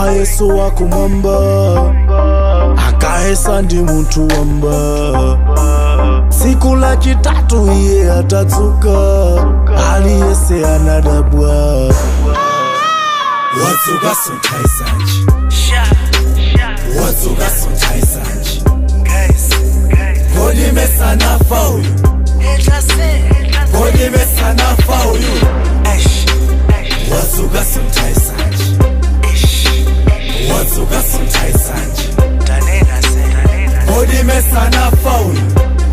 pa yesu wakumwamba akahesa ndi munthu wamba tsiku la chitatu iye atatsuka aliyese anadabwa wadzuka sunthaisanji wadzuka sunthaisanji kodi mesanafa uyu kodi mesanafa uyu wadzuka sunthaisanji wadzuka sunthaisanji kodi mesanafa uyu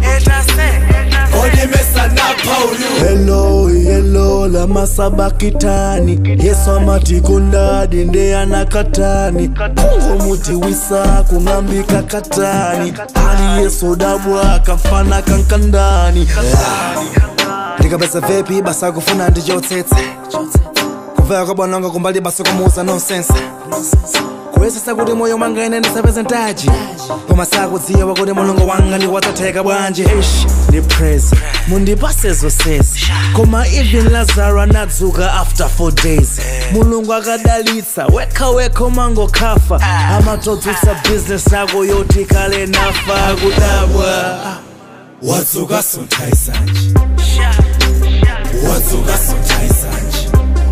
kodi mesanafa uyu helo yelo la masabakitani yesu amati kundadi nde anakatani kungo muti wisa kung'ambika katani ali yesu dabwa kamfana kankandani ndikapeza vepi basa kufuna ndichotsetse kumvera kwa bwananga kumbali basa kumuuza nonsense kuyesesa kuti moyo mwanga ine ndisapeze ntaji koma sakudziwa kuti mulungu wanga ndiwatsatheka bwanji ish ndi praise mundipase zonsezi koma even lazaro anadzuka after four days mulungu akadalitsa wekha wekha umangokhafa amatodzutsa bizinesi yako yoti kale nafa kudabwa wadzuka sunthaisanji wadzuka sunthaisanji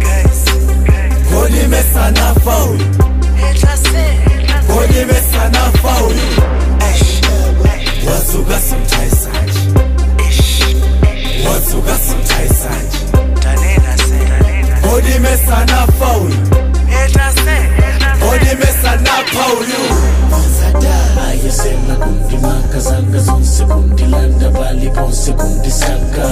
kodi mesanafa uyu kodi mesanafa uyu wadzuka sunthaisanji wadzuka sunthaisanji kodi mesanafa uyu kodi mesanafa uyu ayesema kundimaka zanga zonse kundilanda pali ponse kundisaka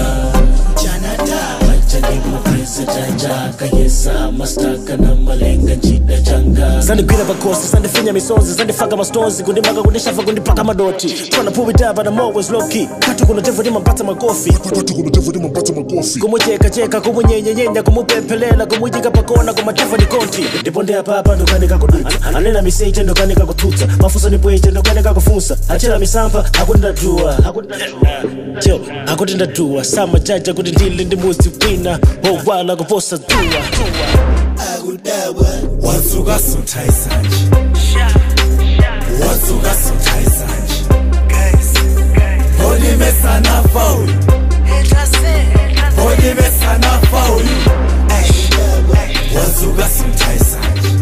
majalimupresetajaaka yesa mastaka na malenga njida changa zandigwira pakosi zandifinya misonzi zandifaka mastonzi kundimaka kundishafa kundipaka madoti tryna pull me down but I'm always low key kati kuno tevo ndimampatsa makofi kumuchekacheka kumunyenyenyenya kumupemphelela kumuyika pakona kumatevo ni konti ndipo ndeyapapa ndokanika kudutsa anena miseche ndokanika kutsutsa mafuso ni bweche ndokanika kufunsa achera misampha akuti ndadua jo akuti ndadua samajaja kuti ndili ndi muzi wina wowala kuposa dua wadzuka sunthaisanji wadzuka sunthaisanji kodi mesanafa uyu kodi mesanafa uyu wadzuka sunthaisanji